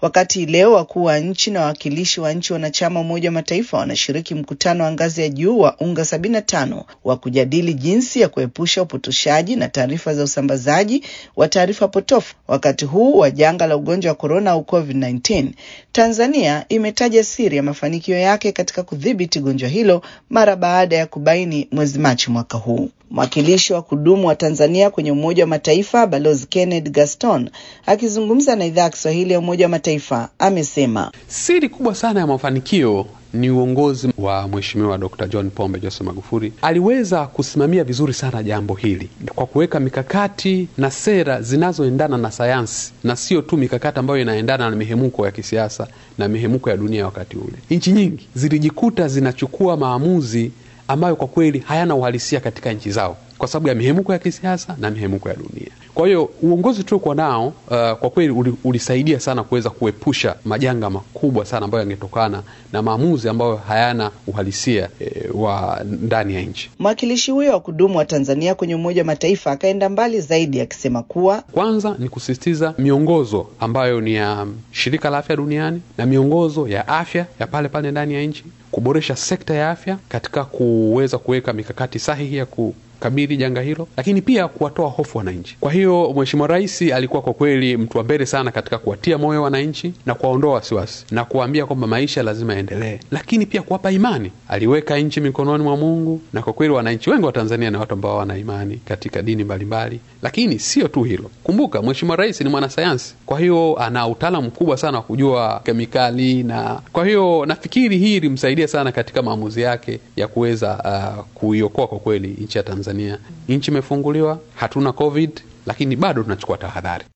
Wakati leo wakuu wa nchi na wawakilishi wa nchi wanachama Umoja wa Mataifa wanashiriki mkutano wa ngazi ya juu wa UNGA 75 wa kujadili jinsi ya kuepusha upotoshaji na taarifa za usambazaji wa taarifa potofu wakati huu wa janga la ugonjwa wa korona au COVID-19, Tanzania imetaja siri ya mafanikio yake katika kudhibiti gonjwa hilo mara baada ya kubaini mwezi Machi mwaka huu. Mwakilishi wa kudumu wa Tanzania kwenye Umoja wa Mataifa Balozi Kenneth Gaston akizungumza na idhaa ya Kiswahili ya Umoja wa Mataifa amesema siri kubwa sana ya mafanikio ni uongozi wa Mheshimiwa Dr. John Pombe Joseph Magufuli. Aliweza kusimamia vizuri sana jambo hili kwa kuweka mikakati na sera zinazoendana na sayansi na sio tu mikakati ambayo inaendana na mihemuko ya kisiasa na mihemuko ya dunia. Wakati ule nchi nyingi zilijikuta zinachukua maamuzi ambayo kwa kweli hayana uhalisia katika nchi zao kwa sababu ya mihemuko ya kisiasa na mihemuko ya dunia. Kwa hiyo uongozi tuliokuwa nao uh, kwa kweli ulisaidia sana kuweza kuepusha majanga makubwa sana ambayo yangetokana na maamuzi ambayo hayana uhalisia e, wa ndani ya nchi. Mwakilishi huyo wa kudumu wa Tanzania kwenye Umoja wa Mataifa akaenda mbali zaidi akisema kuwa kwanza ni kusisitiza miongozo ambayo ni ya Shirika la Afya Duniani na miongozo ya afya ya pale pale ndani ya nchi, kuboresha sekta ya afya katika kuweza kuweka mikakati sahihi ya ku kabili janga hilo, lakini pia kuwatoa hofu wananchi. Kwa hiyo Mheshimiwa Rais alikuwa kwa kweli mtu wa mbele sana katika kuwatia moyo wananchi na kuwaondoa wasiwasi na kuwaambia kwamba maisha lazima yaendelee, lakini pia kuwapa imani. Aliweka nchi mikononi mwa Mungu, na kwa kweli wananchi wengi wa Tanzania ni watu ambao wana imani katika dini mbalimbali. Lakini sio tu hilo, kumbuka Mheshimiwa Rais ni mwanasayansi, kwa hiyo ana utaalamu mkubwa sana wa kujua kemikali, na kwa hiyo nafikiri hii ilimsaidia sana katika maamuzi yake ya kuweza uh, kuiokoa kwa kweli nchi ya Tanzania. Nchi imefunguliwa, hatuna COVID, lakini bado tunachukua tahadhari.